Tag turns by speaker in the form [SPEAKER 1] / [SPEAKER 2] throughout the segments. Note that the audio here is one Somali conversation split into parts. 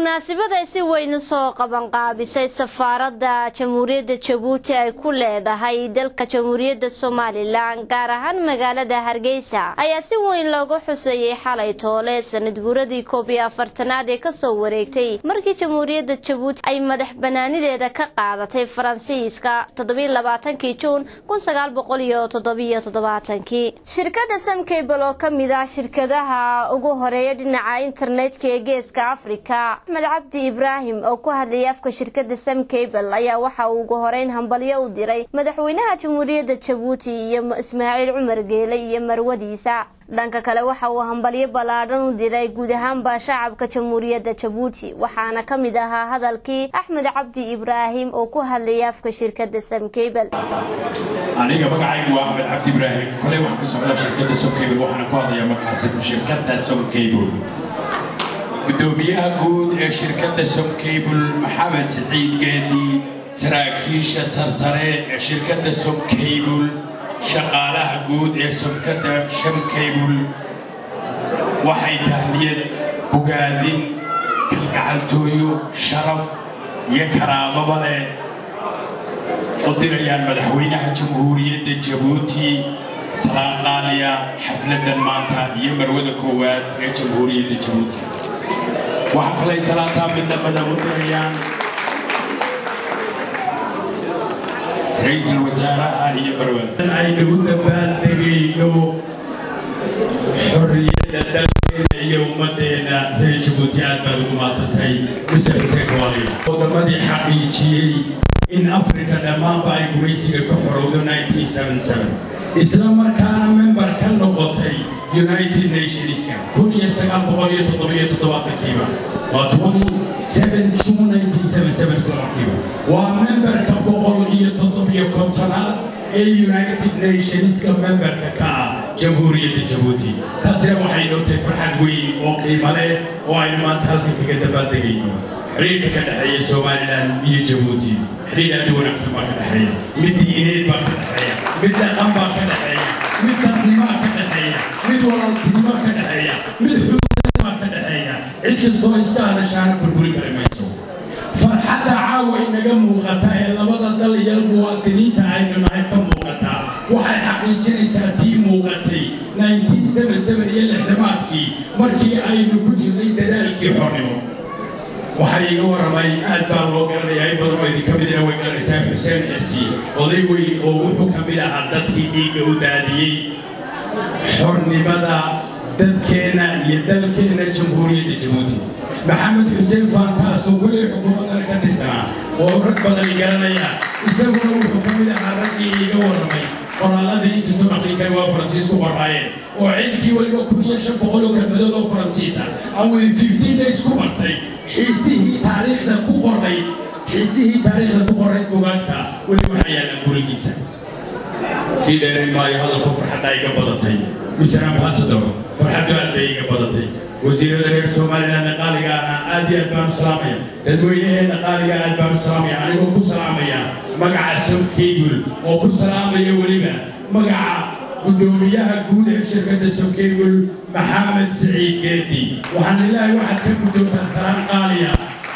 [SPEAKER 1] munaasabad ay si weyn u soo qabanqaabisay safaaradda jamhuuriyadda jabuuti ay ku leedahay dalka jamhuuriyadda somalilan gaar ahaan magaalada hargeysa ayaa si weyn loogu xuseeyey xalay toole sanad guuradii koob iyo afartanaad ee kasoo wareegtay markii jamhuuriyadda jabuuti ay madax banaanideeda ka qaadatay faransiiska toddobailabaatankii juun kun sagaal boqol iyo toddobiyo toddobaatankii shirkadda samcable oo kamid ah shirkadaha ugu horeeya dhinaca internetka ee geeska afrika axmed cabdi ibraahim oo ku hadlayay afka shirkadda samcable ayaa waxa uu ugu horeyn hambalyo u diray madaxweynaha jamhuuriyadda jabuuti iyo ismaaciil cumar geele iyo marwadiisa dhanka kale waxa uu hambalyo ballaadhan u diray guud ahaanba shacabka jamhuuriyadda jabuuti waxaana ka mid ahaa hadalkii axmed cabdi ibraahim oo ku hadlayay afka shirkadda samcable
[SPEAKER 2] aniga magacaygu waa axmed cabdi ibraahim koley waxaan ka socdaa shirkadda somcable waxaana ku hadlayaa magacaasi shirkadda somcable gudoomiyaha guud ee shirkadda somcable maxamed siciid geedi saraakiisha sarsare ee shirkadda somcable shaqaalaha guud ee somkadda shamcable waxay tahniyad bogaadin kalgacaltooyo sharaf iyo karaamaba leh u dirayaan madaxweynaha jamhuuriyadda jabuuti salaan qaaliya xafladdan maanta iyo marwada koowaad ee jamhuuriyadda jabuuti waxaa kalay salaantaa midnamada u dirayaan ra-iisul wasaaraha iyo marwada aynu u dabaaldegayno xorriyadda dalkeena iyo ummaddeena reer jabuuti aad baad ugu maasantay muse xuseen kawaaliya wadamadii xaqiijiyey in afrika dhammaanba ay gumaysiga ka xorowdo 1977 isla markaana member ka noqotay united nationska kun iyo sagaal boqol iyo toddobiyo toddobaatankiiba waa 27 june 1977 isla markiiba waa memberka boqol iyo toddobiyo kontonaad ee united nationska memberka ka ah jamhuuriyadda jabuuti taasina waxay nootay farxad weyn oo qiimo leh oo aynu maanta halkan kaga dabaaldegayno xiriirka ka dhexeeya somalilan iyo jabuuti xiriir aad u wanaagsan baa ka dhexeeya mid diineed baa ka dhexeeya mid dhaqan baa ka dhexeeya mid dadnimaa ka dhexeeya mid walaaltinimo ka dhexeeya mid xuduud baa ka dhexeeya cid kastoo iska hadashaana burburi kari mayso farxadda caawa inaga muuqata ee labada dal iyo muwaadiniinta aynu nahay ka muuqata waxay xaqiijinaysaa tii muuqatay 1977 iyo lixdamaadkii markii aynu ku jirnay dadaalkii xornimo waxaa iiga warramay aad baa loo garanayaa in badan oo idinka midina way garanaysaa xuseen xirsi oday weyn oo wuxuu ka mid ahaa dadkii dhiigga u daadiyey xornimada dadkeenna iyo dalkeenna jamhuuriyadda jabuuti maxamed xuseen faantaas oo weli xukuumaddana ka tirsanaa oo rag badani garanaya isaguna wuxuu ka mid ahaa raggii iiga warramay qoraalladii inkastoo aqli kale waa faransiis ku qoraayeen oo ciidkii weliba kun iyo shan boqol oo kelmadood oo faransiisa aan wadi fifteen days ku bartay xiisihii taariikhda ku qoray xiisihii taariikhda ku qoray bugaagta weli waxaa yaallaan gurigiisa sii dheerayn maayo hadalku farxadda iga badatay mister ambassador farxaddu aad bay iga badatay wasiirada reer somalilandna qaaligaana aad iyo aad baan u salaamaya dadweynaheenna qaaliga aad baan u salaamaya anigoo ku salaamaya magaca somcable oo ku salaamaya weliba magaca gudoomiyaha guud ee shirkadda somcable maxamed siciid geedi waxaan ilaahay waxaad ka guddoontaa salaan qaaliya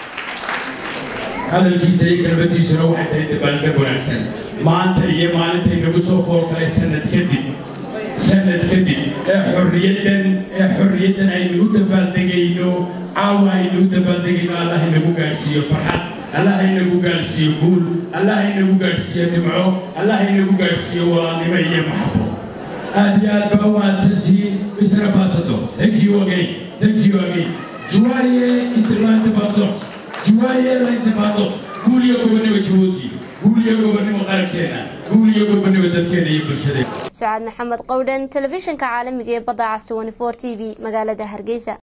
[SPEAKER 2] hadalkiisa iyo kelmadiisuna waxay tahay dabaaldeg wanaagsan maanta iyo maalintay nagu soo fool kalay sanad kadib sanad kadib ee xorriyaddan ee xorriyaddan aynu u dabaaldegayno caawa aynu u dabaaldegayno allah inagu gaadhsiiyo farxad allah inagu gaadhsiiyo guul allah inagu gaadhsiiyo nimco allah inagu gaadhsiiyo walaalnimo iyo maxabo aad iyo aad baa umaadsantihiin mr ambassador thank you again thank you again juwaye interlantibados juwaye lantibados guul iyo gobonimo jabuuti guul iyo gobonimo qarankeena guul iyo gobonimo dadkeena iyo bulshadeena
[SPEAKER 1] sucaad maxamed qowdhan telefishinka caalamiga ee badda cas 24 t v magaalada hargeysa